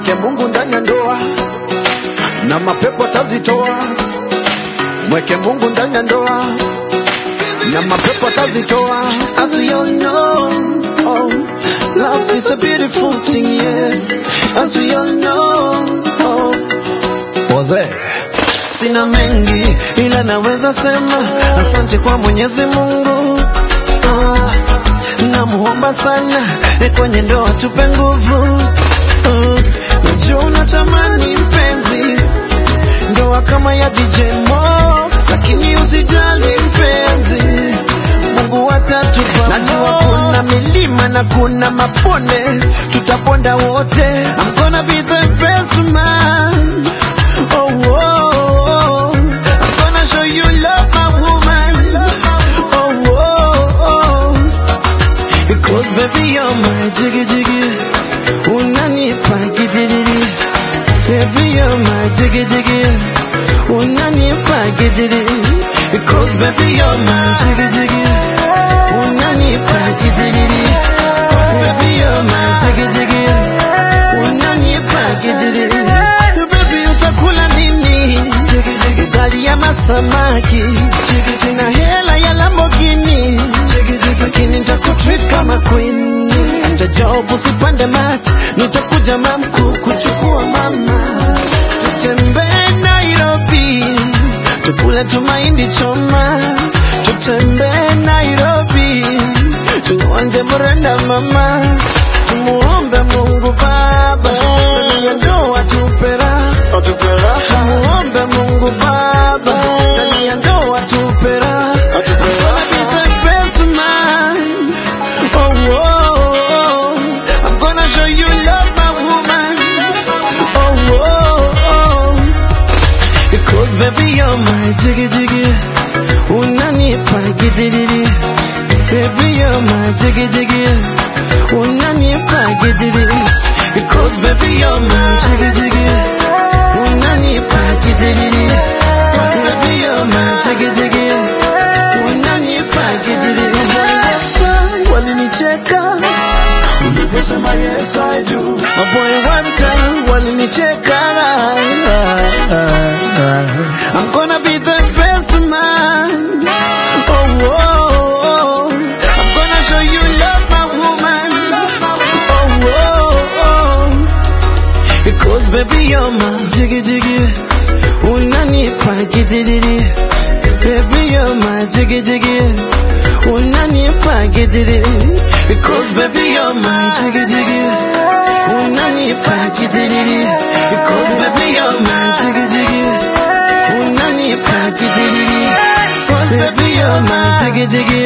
mweke Mungu ndani ya ndoa na mapepo atazitoa. Mweke Mungu ndani ya ndoa na mapepo atazitoa. As we all know, oh, love is a beautiful thing, yeah. As we all know, oh, Wazee sina mengi ila naweza sema asante kwa Mwenyezi Mungu. Ah, namuomba sana eh, kwenye ndoa tupe nguvu. Ah, najua unatamani mpenzi ndoa kama ya DJ Mo, lakini usijali mpenzi, Mungu atatupa. Najua kuna milima na kuna mabonde, tutaponda wote. I'm gonna be the best man. Oh, oh, oh. I'm gonna show you love, my woman. Oh, oh, oh. Because baby you're my jiggy jiggy. Unanipa gidiri. Baby you're my jiggy jiggy. Unanipa gidiri. Because baby you're my jiggy jiggy. Unanipa gidiri. Baby you're my jiggy jiggy. Unanipa gidiri. Baby utakula nini? Jiggy jiggy. Ugali ama samaki? Jiggy sina hela ya Lamborghini. Jiggy jiggy. Lakini nitakutreat kama queen. Anja job usipande mat. Nitakuja mamku kuchukua mama. Tutembee Nairobi. Tukule tumaindi choma. Tutembee Nairobi. Tuonje mrenda mama. Tumuombe Mungu Baba. Ndani ya ndoa tupe raha. Tumuombe Mungu Baba. Ndani ya ndoa tupe raha. Gonna be the best man. Oh, oh, oh. I'm gonna show you love, my woman. Oh, oh, oh. Because baby you're my jiggy jiggy. Unanipa gidiri. Baby you're my jiggy jiggy. Unanipa gidiri. Because baby you're my jiggy jiggy. Unanipa gidiri. Baby you're my jiggy jiggy. Unanipa gidiri. Walinicheka uliposema yes I do. My boy one time walinicheka. I'm gonna be the best man. Oh, oh, oh. I'm gonna show you love, my woman. Oh, oh, oh. Because baby you're my jiggy jiggy. Unanipa gidiri. Baby you're my jiggy jiggy. Unanipa gidiri. Because baby you're my jiggy jiggy. Unanipa gidiri. Because baby you're my jiggy jiggy. Unanipa gidiri. Because baby you're my jiggy jiggy.